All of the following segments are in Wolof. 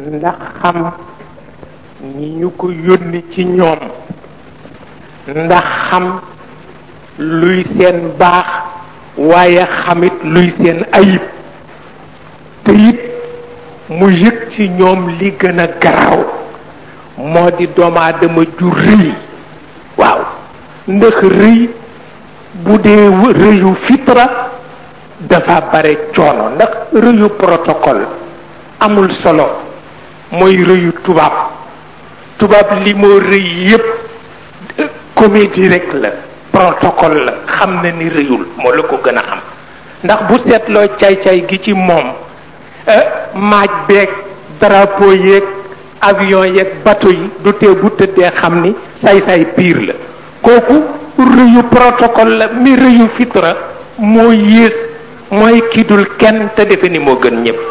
ndax xam ñi ñu ko yónni ci ñoom ndax xam luy seen baax waaye xamit luy seen ayib te it mu yëg ci ñoom li gën a garaaw moo di doomu aadama ju rëy waaw ndax rëy bu dee rëyu fitra dafa bare coono ndax rëyu protocole amul solo mooy rëyu tubaab tubaab li moo rëy yépp comédie rek la protocole la xam na ni rëyul moo la ko gën a xam ndax bu seetloo caay-caay gi ci moom maaj beeg drapeau yeeg avion yeeg bateau yi du tee bu tëddee xam ni say-say piir la kooku rëyu protocole la mi rëyu fitra moo yées mooy kidul kenn te defe ni moo gën ñëpp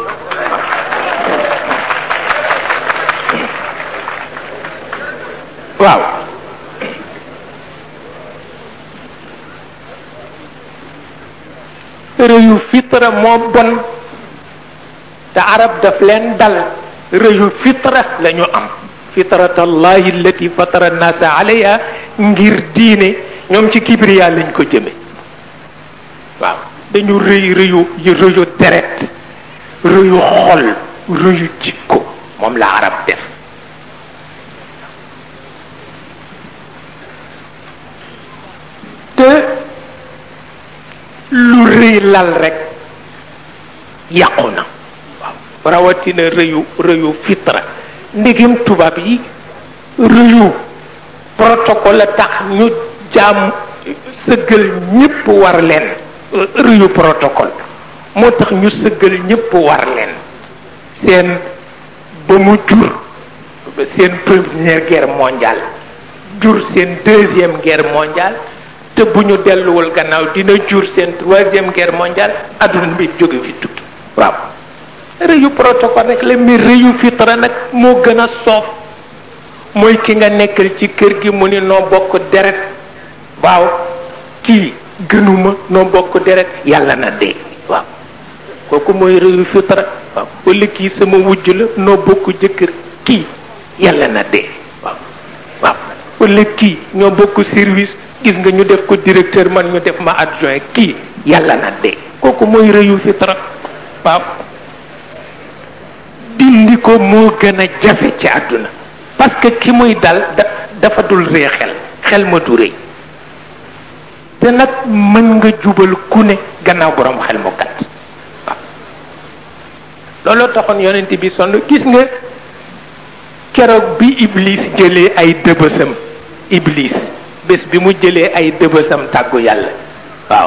waaw rëyu fitra moo bon te arab daf leen dal rëyu fitra la ñu am fitratallahi allati fatara nnaasa alayha ngir diine ñoom ci kibriya lañ ko jëme waaw dañu rëy rëyu rëyu deret rëyu xol rëyu jikko moom la arab def te lu rëy lal rek yàqu na waaw rawatina rëyu rëyu fitra ndegem tubaab yi rëyu protocole a tax ñu jaam sëggal ñépp war leen rëyu protocole moo tax ñu sëggal ñépp war leen seen ba mu jur seen première guerre mondiale jur seen deuxième guerre mondiale te bu ñu delluwul gannaaw dina jur seen troisième guerre mondiale adduna bi jóge fi tukki waaw rëyu protocole rek la mi rëyu fitra nag moo gën a soof mooy ki nga nekkal ci kër gi mu ni noo bokk deret waaw kii gënuma noo bokk deret yàlla na dee waaw kooku mooy rëyu fitra waaw wala kii sama wujj la noo bokk jëkkër kii yàlla na dee waaw waaw wala kii ñoo bokk service gis nga ñu def ko directeur man ñu def ma adjoint kii yàlla na dee kooku mooy rëyu fitra waaw dindi ko moo gën a jafe ci àdduna parce que ki muy dal da dafa dul ree xel xel ma du rëy te nag mën nga jubal ku ne gannaaw borom xel mu gàtt waaw looloo taxoon yonent bi sonn gis nga keroog bi iblis jëlee ay dëbësam iblis bés bi mu jëlee ay dëbësam tàggu yàlla waaw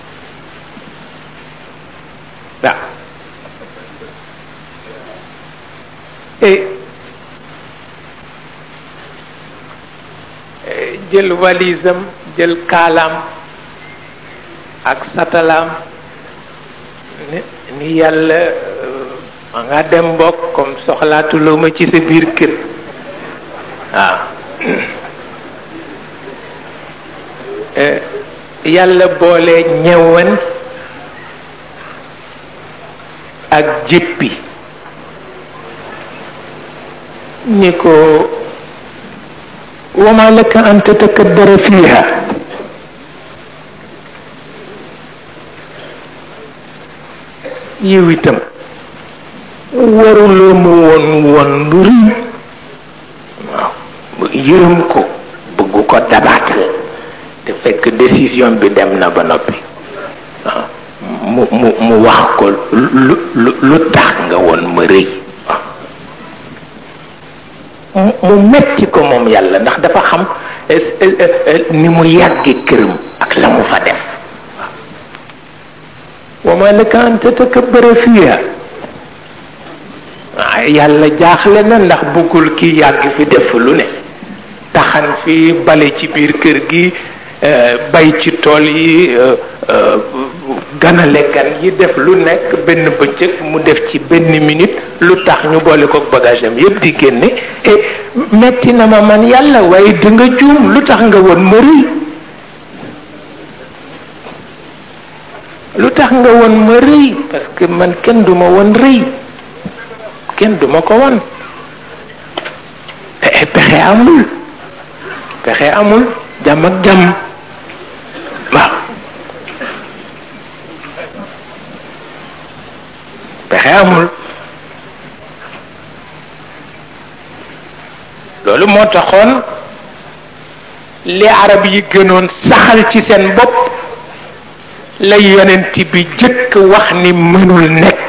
waaw et jël walisam jël kaalaam ak satalaam ni ni yàlla ma nga dem mbokk comme soxlaatuloo ma ci sa biir kër waaw yàlla boole ñëwan ak jéppi ni ko wama laka an tatakabbara fiha yow itam waruloo mu woon woon lu rëy waaw yërëm ko bëggu ko dabaatal te fekk décision bi dem na ba noppi waaw mu mu mu wax ko lu lu lu tax nga woon ma rëy mu metti ko moom yàlla ndax dafa xam ni mu yàgge këram ak la mu fa def wa ma laka an tatakabbara fiha yàlla jaaxle na ndax bëggul ki yàgg fi def lu ne taxan fi bale ci biir kër gi bay ci tool yi ganale gan yi def lu nekk benn bëccëg mu def ci benn minute lu tax ñu boole ko bagage am yépp di génne et metti na ma man yàlla waaye di nga juum lu tax nga woon ma rëy lu tax nga woon ma rëy parce que man kenn duma woon rëy kenn duma ko won pexe amul pexe amul jàmm ak jàmm waaw pexe amul loolu moo taxoon li arab yi gënoon saxal ci seen bopp la yonent bi jëkk wax ni mënul nekk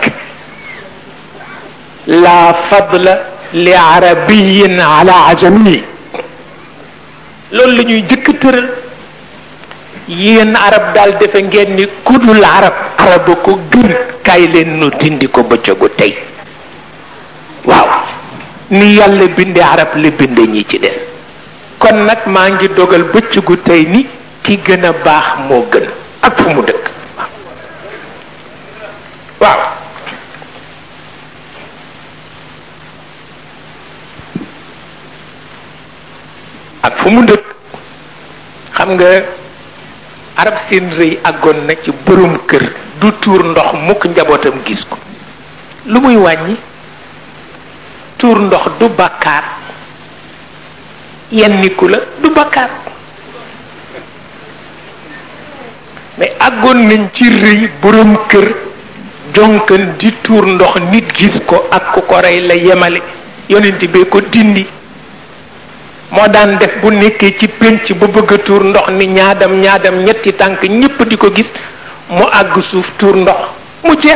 la fadla li arabiyin ala ajami loolu la ñuy jëkk tëral yéen arab daal defe ngeen ni kudul arab arab ko gën kaay leen nu dindi ko bëccëgu tey waaw ni yàlla binde arab la binde ñi ci des kon nag maa ngi dogal bëccëgu tey ni ki gën a baax moo gën ak fu mu dëkk waaw ak fu mu dëkk xam nga arab seen rëy àggoon na ci borom kër du tuur ndox mukk njabootam gis ko lu muy wàññi tuur ndox du bàkkaar yenniku la du bàkkaar mais àggoon nañ ci rëy borom kër jonkan di tuur ndox nit gis ko ak ku ko rey la yemale yonent bee ko dindi moo daan def bu nekkee ci pénc ba bëgg a tuur ndox ni ñaadam ñaadam ñetti tànk ñépp di ko gis mu àgg suuf tuur ndox mu jeex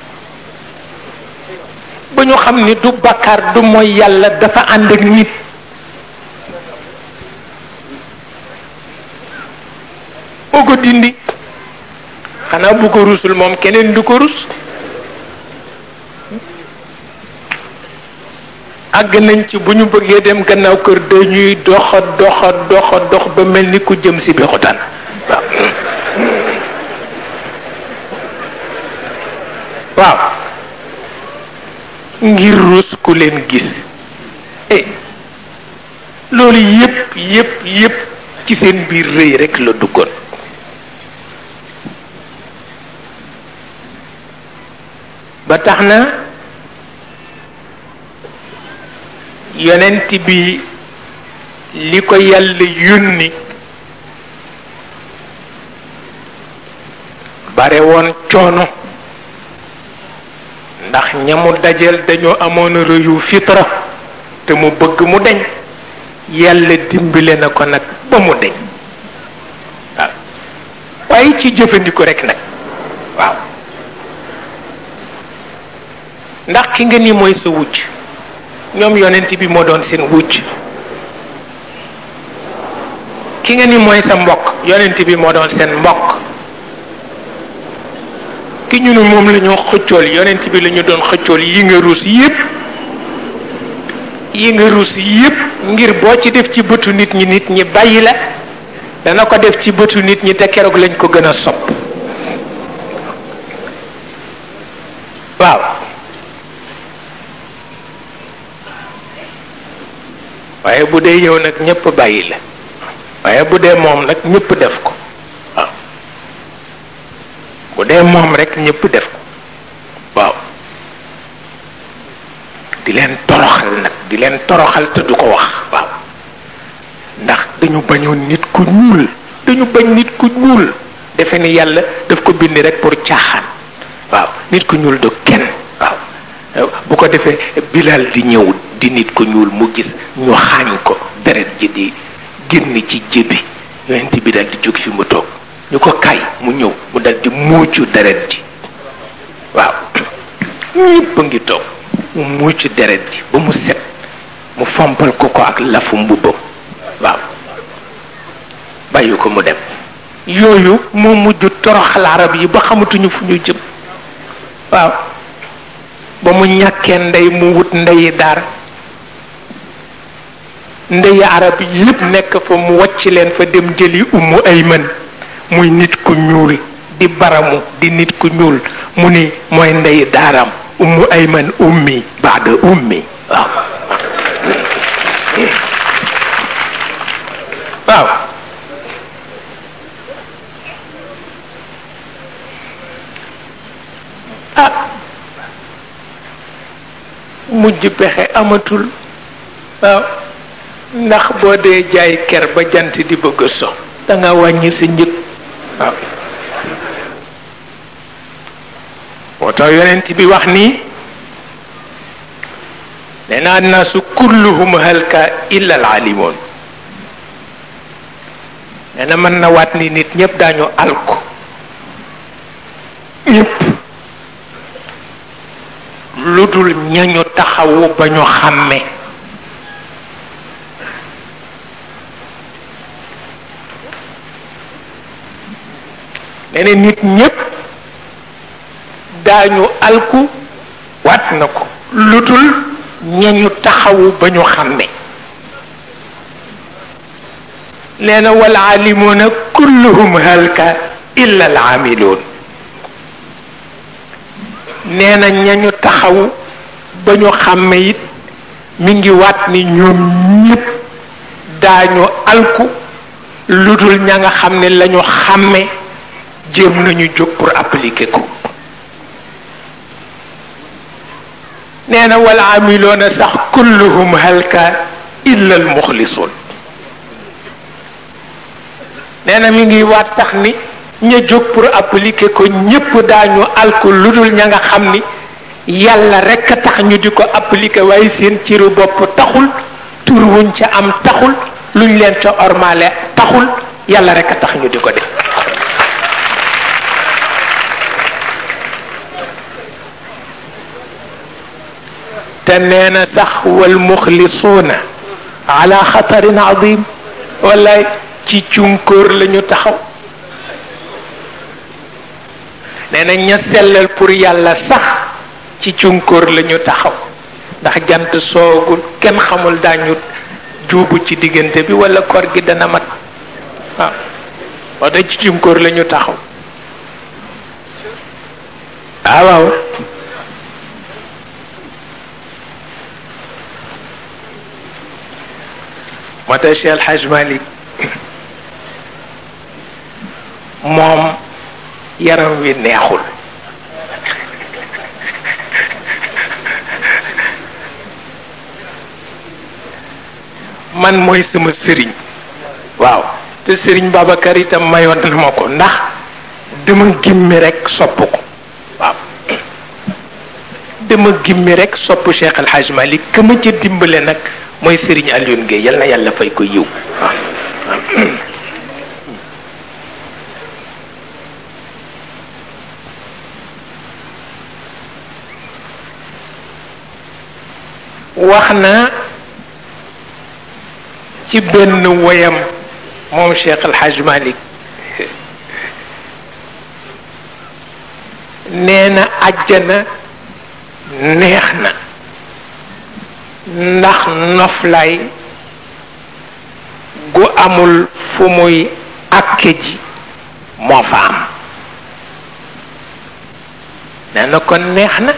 ba ñu xam ni du bakkaar du mooy yàlla dafa ànd ak nit moo ko dindi xanaa bu ko rusul moom keneen du ko rus àgg nañ ci bu ñu bëggee dem gannaaw kër dañuy doxa doxa doxa dox ba mel ni ku jëm si bi xutaan waaw waaw ngir rus ku leen gis eh loolu yépp yépp yépp ci seen biir rëy rekk la duggoon ba tax na yonent bi li ko yàlla yónni bare woon coono ndax ñamu dajeel dañoo amoon rëyu fitra te mu bëgg mu deñ yàlla dimbale na ko nag ba mu deñ waaw waaye ci jëfandiku rek nag waaw ndax ki nga ni mooy sa wujj ñoom yonent bi moo doon seen wujj ki nga ni mooy sa mbokk yonent bi moo doon seen mbokk ki ñu ne moom la ñoo xëccool yonent bi la ñu doon xëccool yi nga ruus yépp yi nga ruus yépp ngir boo ci def ci bëtu nit ñi nit ñi bàyyi la dana ko def ci bëtu nit ñi te keroog lañ ko gën a sopp waaw waaye bu dee yow nag ñépp bàyyi la waaye bu dee moom nag ñépp def ko waaw bu dee moom rek ñépp def ko waaw di leen toroxal nag di leen toroxal te du ko wax waaw ndax dañu bañoon nit ku ñuul dañu bañ nit ku ñuul defe ni yàlla daf ko bind rek pour caaxaan waaw nit ku ñuul du kenn waaw bu ko defee bilal di ñëw di nit ku ñuul mu gis ñu xaañ ko deret ji di génn ci jébi yonent bi dal di jóg fi mu toog ñu ko kay mu ñëw mu dal di muucu deret ji waaw ñëpp a ngi toog mu muucu deret ji ba mu set mu fompal ko ko ak lafu mbubbam waaw bàyyi ko mu dem yooyu moo mujj toroxal arab yi ba xamatuñu fu ñu jëm waaw ba mu ñàkkee ndey mu wut ndeyi daara ndeyi arab yépp nekk fa mu wàcc leen fa dem jëli ummu ayman muy nit ku ñuul di baramu di nit ku ñuul mu ni mooy ndeyi daaram ummu ayman ummi baada ummi waaw waaw ah mujj pexe amatul waaw ndax boo dee jaay ker ba jant di bëgg a so da nga wàññi sa njëg waaw moo tax yonent bi wax nii nee na annaasu kulluhum halka illa al alimoon nee na mën na waat ni nit ñëpp daañu alko ñëpp lu dul ñañu taxawu ba ñu xàmme nee na nit ñëpp daañu alku waat na ko lu dul ñañu taxawu ba ñu xàmme nee na wal aalimuuna kulluhum halka illa al aamiluun nee na ñañu taxawu ba ñu xàmme it mi ngi waat ni ñoom ñëpp daañu alku lu dul ña nga xam ne lañu xàmme jéem nañu jóg pour appliquer ko nee na wal aamiluuna sax kulluhum halka illa al muxlisuun nee na mi ngi waat sax ni ña jóg pour appliquer ko ñépp daañu alku lu dul ña nga xam ni yàlla rekk a tax ñu di ko appliquer waaye seen ciru bopp taxul tur wuñ ca am taxul luñ leen ca ormale taxul yàlla rekk a tax ñu di ko def te nee na sax wal muxlisuuna ala xatarin adim wallaay ci cunkóor lañu taxaw nee na ña sellal pour yàlla sax ci cunkóor lañu taxaw ndax jant soogul kenn xamul daañu juubu ci diggante bi wala koor gi dana mat waaw wax da ci cunkóor lañu taxaw ah waaw moo tax Cheikh El Hadj Malick moom yaram wi neexul man mooy sama sëriñ waaw te sëriñ Babacar itam mayoon na ma ko ndax dama gimmi rek sopp ko waaw dama gimmi rek sopp Cheikh El Hadj Malick ka ma ca dimbale nag mooy sëriñ Alioune Gueye yal na yàlla fay ko yiw waaw wax na ci benn woyam moom Cheikh El Hadj Malick nee na àjjana neex na ndax noflaay gu amul fu muy àkke ji moo fa am nee na kon neex na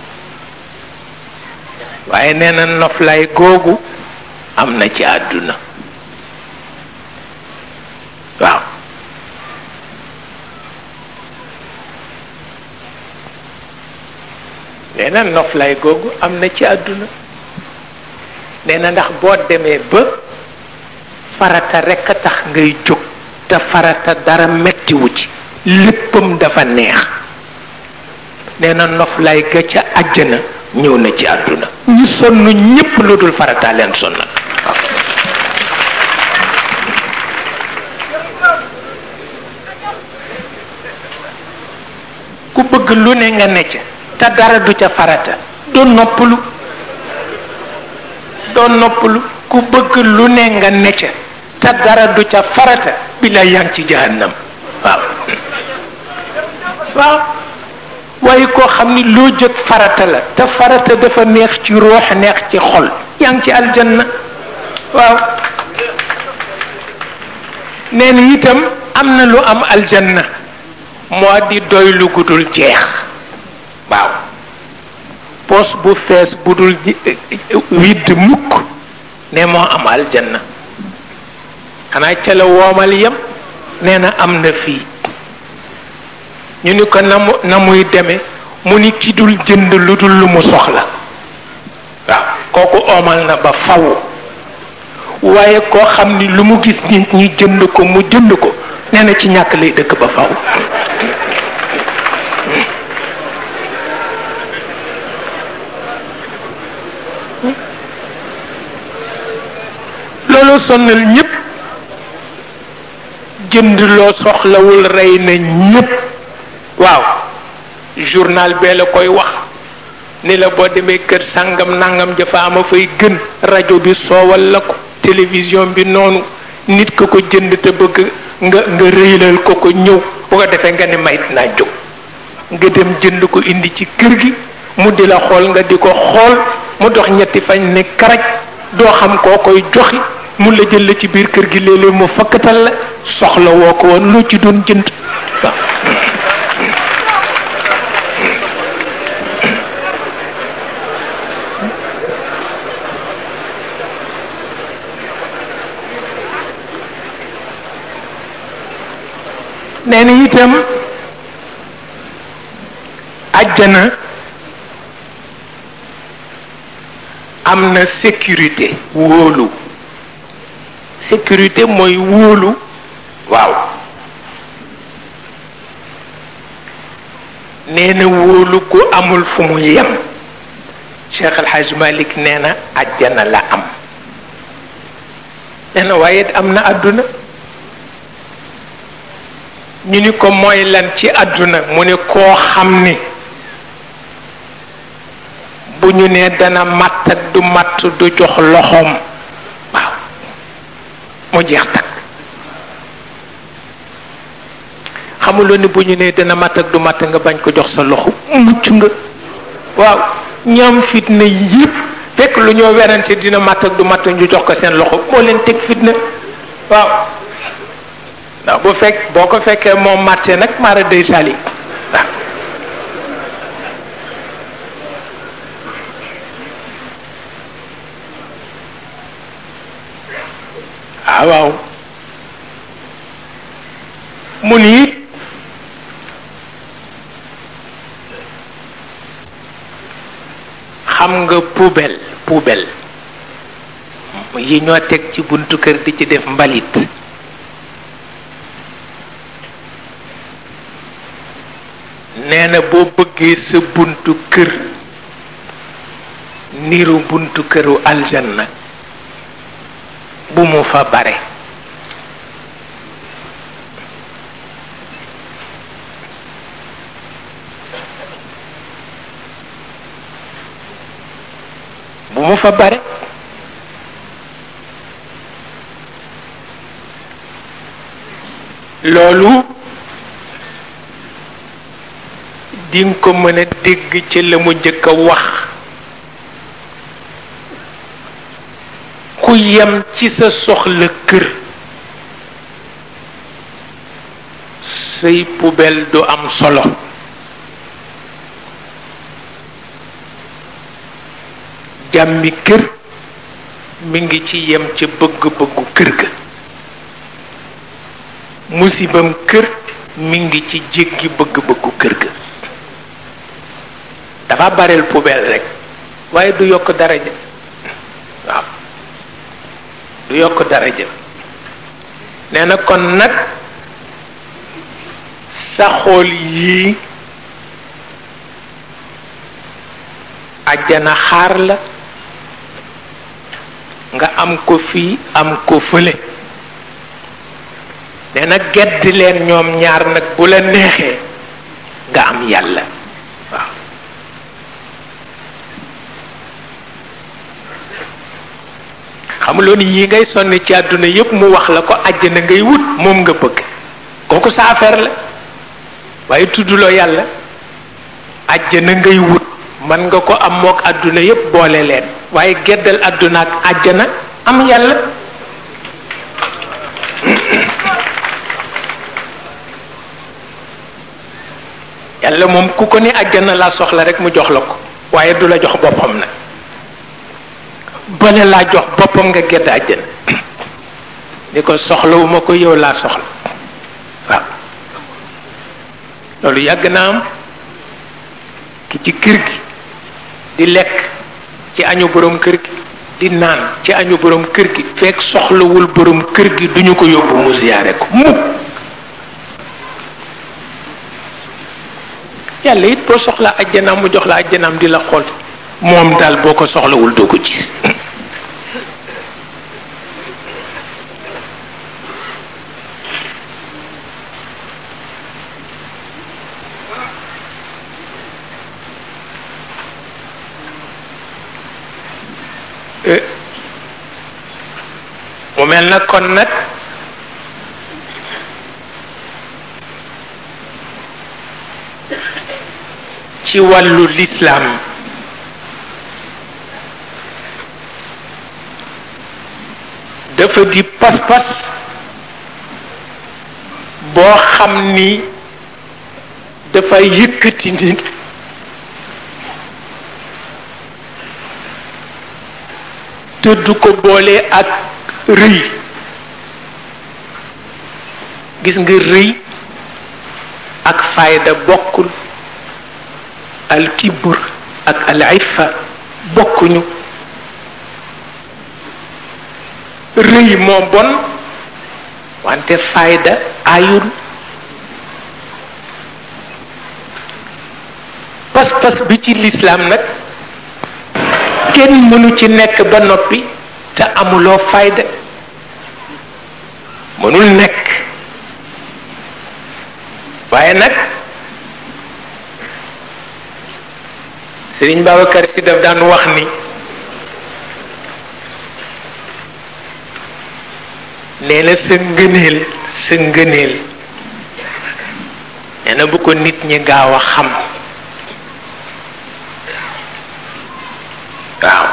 waaye nee na noflaay googu am na ci àdduna waaw nee na noflaay googu am na ci àdduna nee na ndax boo demee ba farata rekk a tax ngay jóg te farata dara mettiwu ci léppam dafa neex nee na noflaay ga ca àjjana ñëw na ci àdduna ñi sonn ñépp lu dul farata leen sonnal waaw ku bëgg lu ne nga ne ca te dara du ca farata doo noppalu doo noppalu ku bëgg lu ne nga ne ca te dara du ca farata bi la yaa ngi ci jahannam waaw waaw waaye koo xam ni loo jëg farata la te farata dafa neex ci ruux neex ci xol yaa ngi ci aljanna waaw nee na itam am na lu am aljanna moo di doy lu gudul jeex waaw poos bu fees bu dul widd mukk ne moo am aljanna xanaa ca la woomal yem nee na am na fii ñu ni ko na mu na muy deme mu ni ki dul jënd lu dul lu mu soxla kooku omal na ba faw waaye koo xam ni lu mu gis nit ñi jënd ko mu jënd ko nee na ci ñàkk lay dëkk ba faw loolu sonnal ñépp jënd loo soxlawul rey na ñépp waaw journal bee la koy wax ni la boo demee kër sàngam nangam jafa ama fay gën rajo bi soowal la ko télévision bi noonu nit ko ko jënd te bëgg nga nga rëylal ko ko ñëw bu ko defee nga ne mayit naa jóg nga dem jënd ko indi ci kër gi mu di la xool nga di ko xool mu dox ñetti fañ ne karaj doo xam koo koy joxi mu la jël la ci biir kër gi léeg-léeg mu fakkatal la soxla woo ko woon loo ci doon jënd waaw nee na itam àjjana am na sécurité wóolu sécurité mooy wóolu waaw nee na wóolu ku amul fu mu yem Cheikh El Hadj Malick nee na àjjana la am nee na waaye am na àdduna ñu ni ko mooy lan ci àdduna mu ne koo xam ni bu ñu nee dana matt ak du matt du jox loxoom waaw mu jeex takk xamuloo ni bu ñu nee dana matt ak du matt nga bañ ko jox sa loxo mucc nga waaw ñoom fitna yépp fekk lu ñoo werante dina matt ak du matt ñu jox ko seen loxo moo leen teg fitna waaw ndax bu fekk boo ko fekkee moom màtte nag maara day tali waaw waaw mu ni it xam nga poubelle poubelle yi ñoo teg ci buntu kër di ci def mbalit nee na boo bëggee sa buntu kër niru buntu këru aljanna bu mu fa bare bu mu fa bare loolu dinga ko mën a dégg ci la mu jëkk a wax ku yem ci sa soxla kër say poubelle du am solo jàmmi kër mi ngi ci yem ca bëgg-bëggu kër ga musibam kër mi ngi ci jéggi bëgg-bëggu kër ga dafa bareel poubelle rek waaye du yokk daraja waaw du yokk daraja nee na kon nag sa xool yii àjjana xaar la nga am ko fii am ko fële nee na gedd leen ñoom ñaar nag bu la neexee nga am yàlla waaw xamuloo ni yi ngay sonn ci àdduna yépp mu wax la ko àjjana ngay wut moom nga bëgg kooku sa affaire la waaye tudduloo yàlla àjjana ngay wut man nga ko am mook àdduna yépp boole leen waaye geddal àdduna ak àjjana am yàlla yàlla moom ku ko ni àjjana laa soxla rek mu jox la ko waaye du la jox boppam nag bale laa jox boppam nga gedd àjjana ni ko soxlawuma ko yow laa soxla waaw loolu yàgg na am ki ci kër gi di lekk ci añu borom kër gi di naan ci añu borom kër gi fekk soxlawul borom kër gi duñu ko yóbbu mu ziyaare ko mukk yàlla it boo soxlaa ajjanaam mu jox la ajjanaam di la xool moom daal boo ko soxlawul doo ko gis mu mel na kon nag ci wàllu lislaam dafa di pas-pas boo xam ni dafa yëkkati nit te du ko boole ak rëy gis nga rëy ak fayda bokkul al kibr ak al iffa bokkuñu rëy moo bon wante fayda ayul pas-pas bi ci lislaam nag kenn mënu ci nekk ba noppi te amuloo fayda mënul nekk waaye nag Sëriñ Babacar Si daf daan wax ni nee na sa ngëneel sa ngëneel nee na bu ko nit ñi gaaw a xam waaw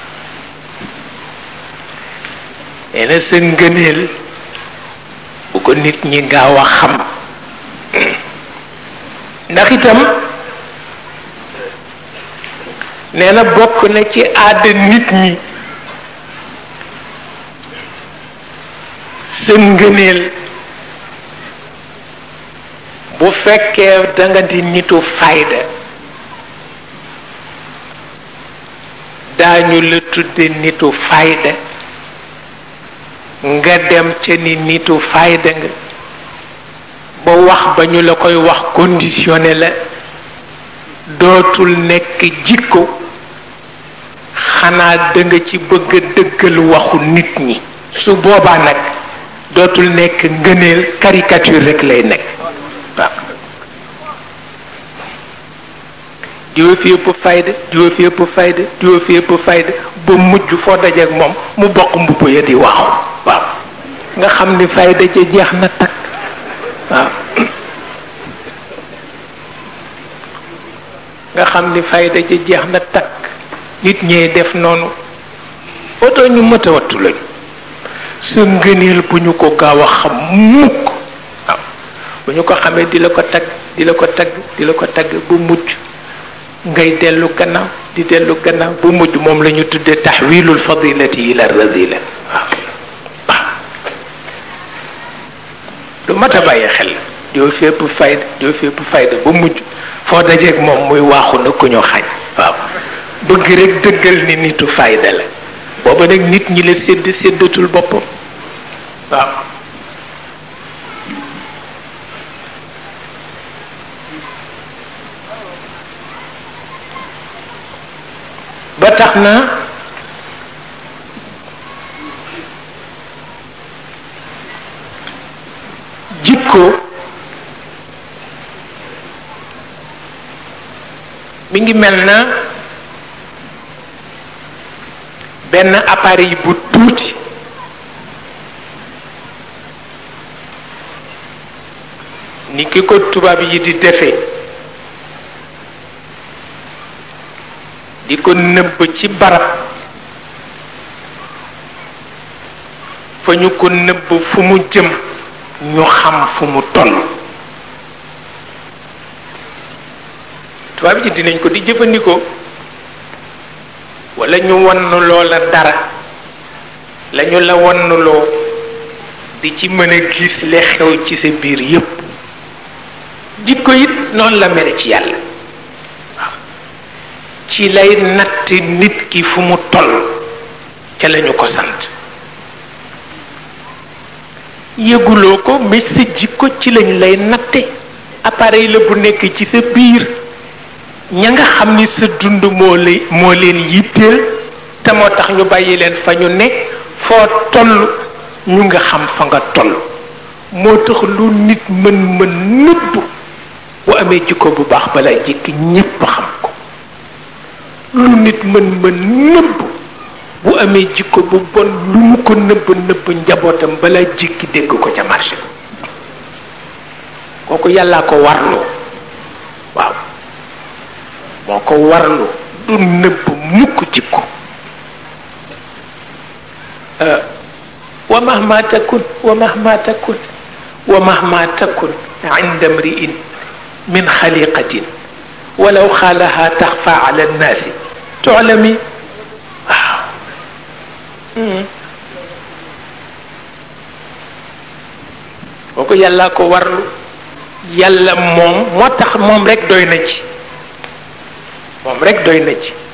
nee na sa ngëneel bu ko nit ñi gaaw a xam ndax itam nee na bokk na ci aada nit ñi sa ngëneel bu fekkee da nga di nitu fayda daañu la tudde nitu fayda nga dem ca ni nitu fayda nga ba wax ba ñu la koy wax conditionné la dootul nekk jikko xanaa da nga ci bëgg a dëggal waxu nit ñi su boobaa nag dootul nekk ngëneel caricature rek lay nekk waaw diwa fi ëpp fayda diwa fi ëpp fayda diwa fi ëpp fayda ba mujj foo dajeek moom mu bokk mbubb ya di waaxu waaw nga xam ni fayda ja jeex na takk waaw nga xam ni fayda ja jeex na takk nit ñee def noonu oto ñu mët a wattu lañu sa ngëneel bu ñu ko gaaw a xam mukk waaw bu ñu ko xamee di la ko tagg di la ko tagg di la ko tagg bu mujj ngay dellu gannaaw di dellu gannaaw bu mujj moom la ñu tuddee taxwilul fadilati ila radila waaw waaw lu mat a bàyyi xel doo fépp fayda doo fépp fayda ba mujj foo dajeeg moom muy waaxu na ku ñu xañ waaw bëgg rek dëggal ni nitu fayda la booba nag nit ñi la sédd séddatul boppam waaw ba tax na jikko mi ngi mel na benn appareil bu tuuti ni ki ko tubaab yi di defee di ko nëbb ci barab fa ñu ko nëbb fu mu jëm ñu xam fu mu toll tubaab yi dinañ ko di jëfandikoo wala ñu wann loola dara lañu la wannuloo di ci mën a gis li xew ci sa biir yépp jikko it noonu la mel ci yàlla waaw ci lay natt nit ki fu mu toll ca lañu ko sant yëguloo ko mais sa jikko ci lañ lay natte appareil la bu nekk ci sa biir ña nga xam ni sa dund moo lay moo leen yitteel te moo tax ñu bàyyi leen fa ñu ne foo toll ñu nga xam fa nga toll moo tax lu nit mën mën nëbb bu amee jikko bu baax balaa jikki ñépp xam ko lu nit mën mën nëbb bu amee jikko bu bon lu mu ko nëbb nëbb njabootam balaa jikki dégg ko ca marché kooku yàllaa ko warloo waaw moo ko warlu du nëbb mukk jikko wa mahma takun wa mahma takun wa mahma takun inda mriin min xaliqatin walaw xaalaha taxfa ala nnaasi tuclami waaw kooku yàlla ko warlu yàlla moom moo tax moom rek doy na ci moom rek doy na ci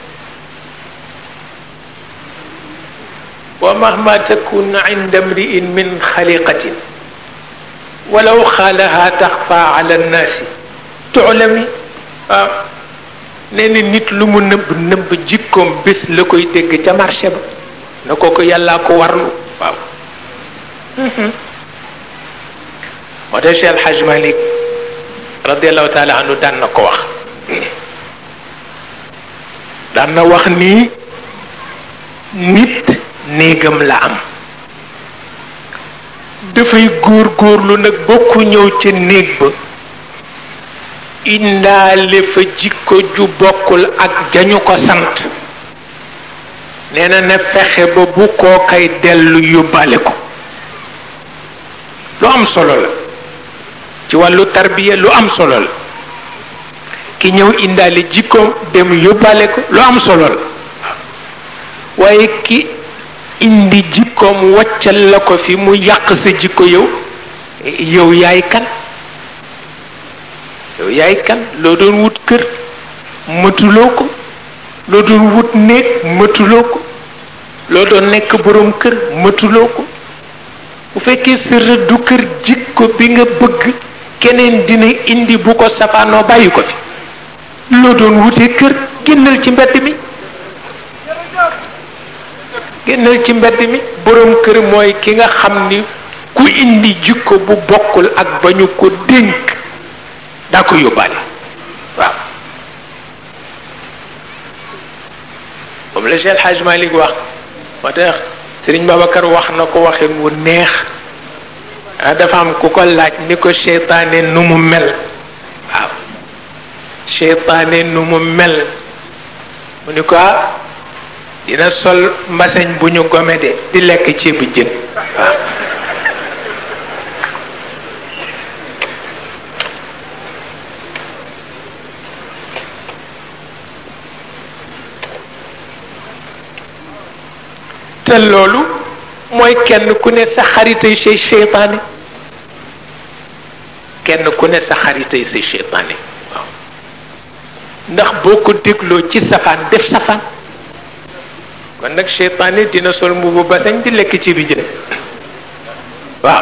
wa mahma takun inda mriin min xaliqatin walaw xaalaha taxfa ala nnaasi tuclami waaw nee na nit lu mu nëbb nëbb jikkoom bés la koy dégg ca marché ba na kooku yàllaa ko warlu waaw moo tax Cheikh Alhaj Malik radiallahu taala anhu daan na ko wax daan na wax ni nit néegam la am dafay góor góorlu nag bokku ñëw ca néeg ba indaale fa jikko ju bokkul ak jañu ko sant nee na na fexe ba bu koo kay dellu yóbbaale ko lu am solo la ci wàllu tarbiya lu am solo la ki ñëw indaale jikkoom dem yóbbaale ko lu am solo la waaye ki indi jikkoom waccal la ko fi mu yàq sa jikko yow yow yaay kan yow yaay kan loo doon wut kër mëtuloo ko loo doon wut néeg mëtuloo ko loo doon nekk boroom kër mëtuloo ko bu fekkee sa rëddu kër jikko bi nga bëgg keneen dina indi bu ko safaanoo bàyyi ko fi loo doon wutee kër génnal ci mbedd mi génnal ci mbedd mi boroom kër mooy ki nga xam ni ku indi jikko bu bokkul ak ba ñu ko dénk daa ko yóbbaale waaw moom la Cheikh Hadj Malick wax moo tax Sëriñ Babacar wax na ko waxin wu neex ah dafa am ku ko laaj ni ko seytaane nu mu mel waaw seytaane nu mu mel mu ni ko ah dina sol mbaseñ bu ñu gome de di lekk ceebu jën waaw te loolu mooy kenn ku ne sa xaritay say seytaane kenn ku ne sa xaritay say seytaane waaw ndax boo ko dégloo ci safaan def safaan kon nag seytaane dina sol mbubu basañ di lekk ci bi jën waaw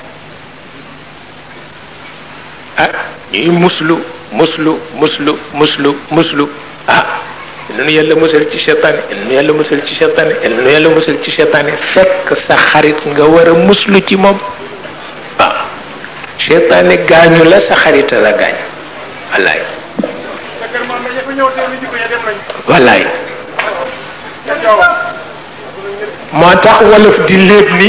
ah ñuy muslu muslu muslu muslu muslu ah nu yàlla musal ci seytaane nu yàlla musal ci seytaane nu yàlla musal ci seytaane fekk sa xarit nga war a muslu ci moom waaw seytaane gaañu la sa xarita la gaañ wallaay wallaay moo tax wolof di léeb ni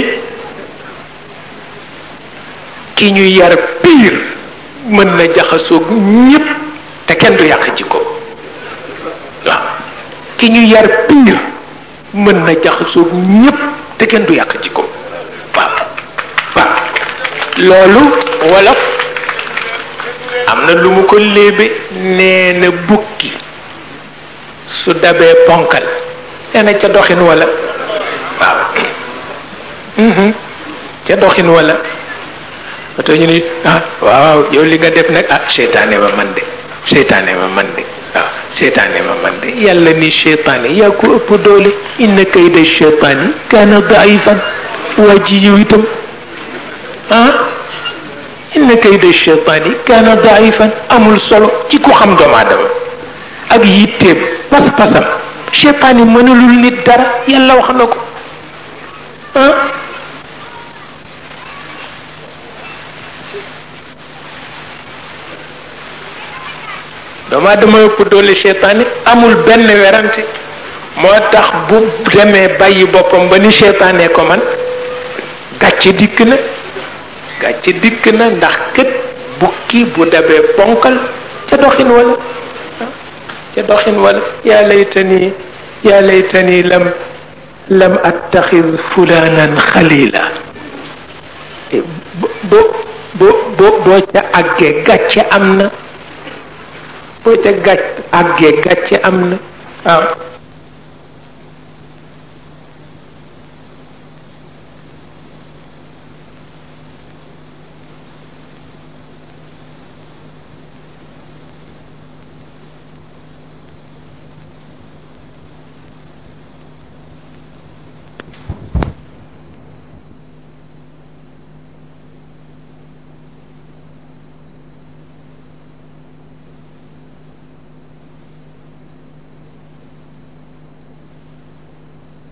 ki ñu yar piir mën na jaxasoog ñépp te kenn du yàq jikko waaw ki ñu yar piir mën na jaxasoog ñépp te kenn du yàq jikko waaw waaw loolu wolof am na lu mu ko léebe nee na bukki su dabee ponkal nee na ca doxin wala waaw ca doxin wala oto ñu ni ah waaw yow li nga def nag ah seytaane ma man de seytaane ma man de waaw seytaane ma man de yàlla ni seytaane yaa ko ëpp doole inna kayda seytaani kaana daifan waa ji yow itam ah inna kayda seytaani kaana daifan amul solo ci ku xam doomu aadama ak yitteem pas-pasam seytaane mënalul nit dara yàlla wax na ko ah doomu aadama ëpp doole seytaane amul benn werante moo tax bu demee bàyyi boppam ba ni seytaane ko man gàcce dikk na gàcce dikk na ndax kët bukki bu dabee ponkal ca doxin wala ca doxin wala yaa laytani yaa laytani lam lam attaxid fulanan xalila bo bo bo boo ca àggee gàcce am na boo ca gàcc àggee gàcce am na waaw